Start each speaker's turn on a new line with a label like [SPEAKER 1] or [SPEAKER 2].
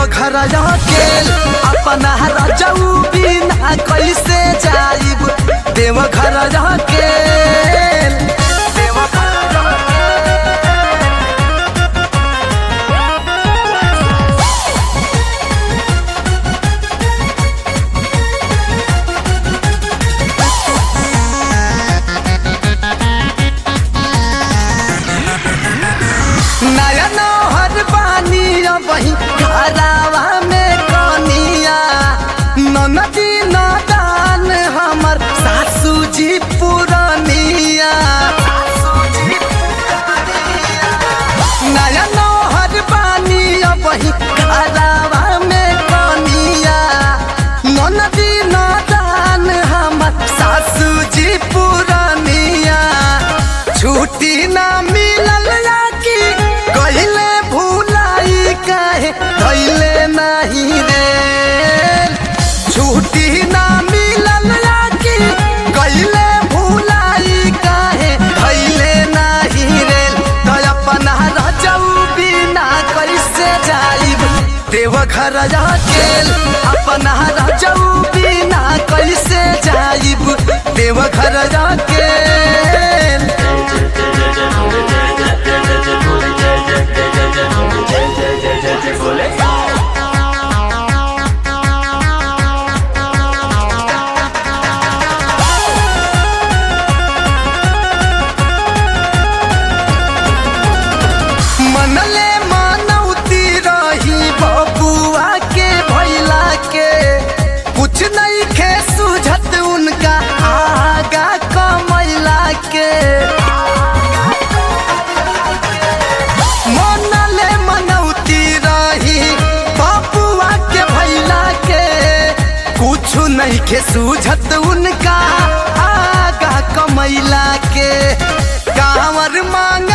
[SPEAKER 1] देवघर अकेल अपना रजऊ बिना कैसे जाइब देवघर अकेल देवघर नया नौहर बानी वही घरावा में कनिया ननदी नदान हमर सासू जी पुरनिया नया नौहर बानी वही घरावा में कनिया ननदी नदान हमर सासू जी पुरनिया छुट्टी ना मिलल या कि कहिले भूलाई काहे धैले नहीं रे छुट्टी ना मिलल या कि कहिले भूलाई काहे धैले नहीं रे तो अपना रजऊ बिना कैसे जाइब देवघर अकेल अपना रजऊ बिना कैसे जाइब देवघर अकेल मनले मानौती रही बबुआ के भैला के कुछ नहीं खे सुझत उनका आगा कमैला के मनले मनौती रही बबुआ के भैला के कुछ नहीं खे सुझत उनका आगा कमैला के कांवर मांग